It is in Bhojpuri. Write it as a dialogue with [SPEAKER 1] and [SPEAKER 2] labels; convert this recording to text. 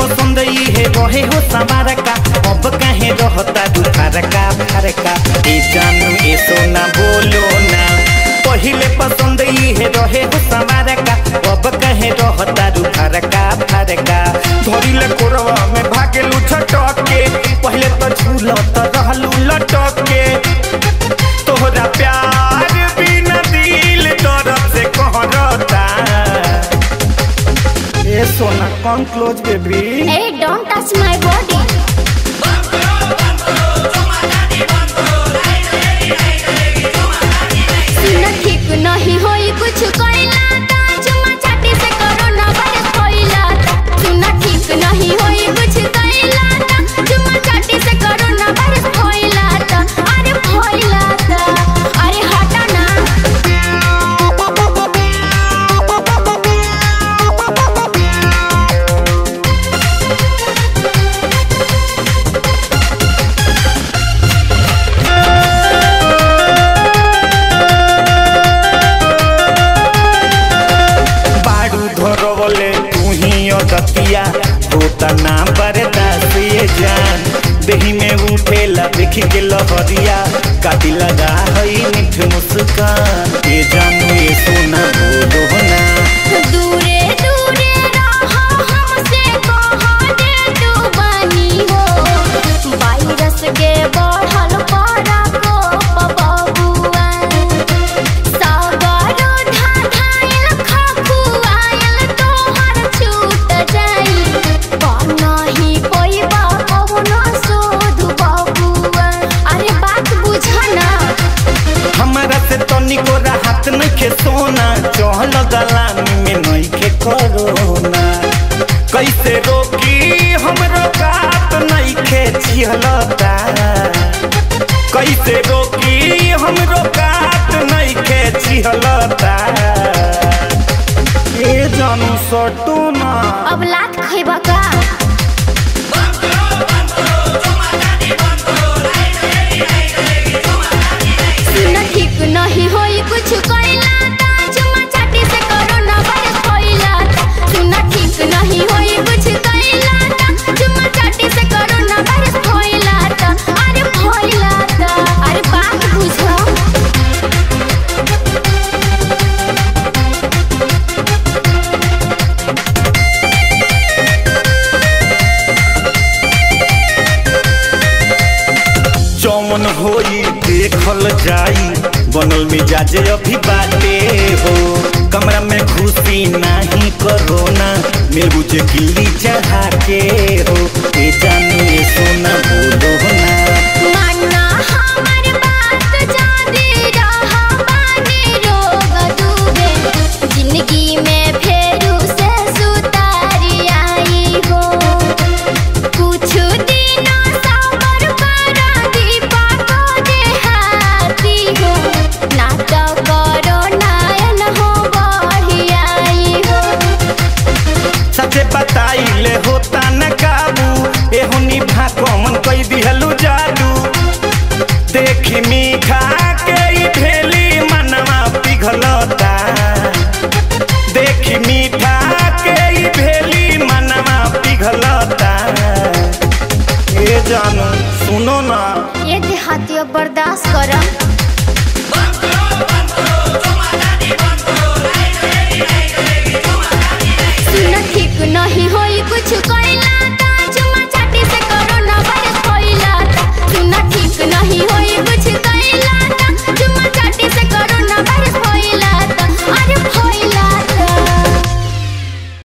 [SPEAKER 1] पसंद इहे रहे हो सवार का अब कहे रहता दुखार का फार का ए जानू ए सोना बोलो ना पहिले पसंद इहे रहे हो सवार का अब कहे रहता दुखार का फार का धरिले कोरवा में भागेलू छटक के पहिले तो झूलत रहलू लटक के तोहरा प्यार बिना दिल तरफ से कहरता ए सोना come close baby
[SPEAKER 2] Hey, don't touch my body. सुन ठीक नहीं होई कुछ कोइला ता चुमा चाटी से करो ना बरस कोइला सुन ठीक नहीं होई कुछ कोइला ता चुमा चाटी से करो ना बरस कोइला ता अरे कोइला ता अरे हटा ना
[SPEAKER 1] बाड़ू धरवले तू ही अदतिया होता ना बर्दाश्त ये जान देही में उठेला देख के लहरिया काटी लगा हई मीठ मुस्कान ये जानू ये सोना बोलो ना
[SPEAKER 2] दूरे दूरे रहो हमसे कहो दे तू बनी हो वायरस के बढ़ल पड़ा को बबुआ सागरो धाधाइल खखुआइल तोहर छूट जाई बनही पैबा कौनो शोध बबुआ अरे बात बुझ ना
[SPEAKER 1] हमारा से तनिको राहत नइखे सोना चहल दलानी में नइखे करोना कैसे रोकी हमरो कात नइखे छिहलता कैसे रोकी हमरो कात नइखे छिहलता ए जानू सटू ना
[SPEAKER 2] अब लात खैबा का सुन ठीक नहीं होई कुछ कोइला ता चुमा चाटी से करो ना बरस कोइला सुन ठीक नहीं होई कुछ कोइला ता चुमा चाटी से करो ना बरस कोइला अरे कोइला अरे बात बुझो
[SPEAKER 1] जौन होई देखल जाई बनल मिजाज अभी बाटे हो कमरा में घुसी नाही करोना मिल बुझे गिल्ली चढ़ा के हो ए जानू ये सोना बोलो ना
[SPEAKER 2] माना हमर बात जादे रहा बानी रोग डूबे जिंदगी में फेरू से सुतारी आई हो कुछ दिनों सबर करा दीपा को देहाती हो ना तो करो नायन हो बढ़ी आई हो
[SPEAKER 1] सचे बताइले होता न काबू एहो निभा कौन कई दिहलू जादू देखी मीठा के ई भेली मनवा पिघलता देखी मीठा के ई भेली मनवा पिघलता ए जानू सुनो ना
[SPEAKER 2] ये देहाती बर्दाश्त कर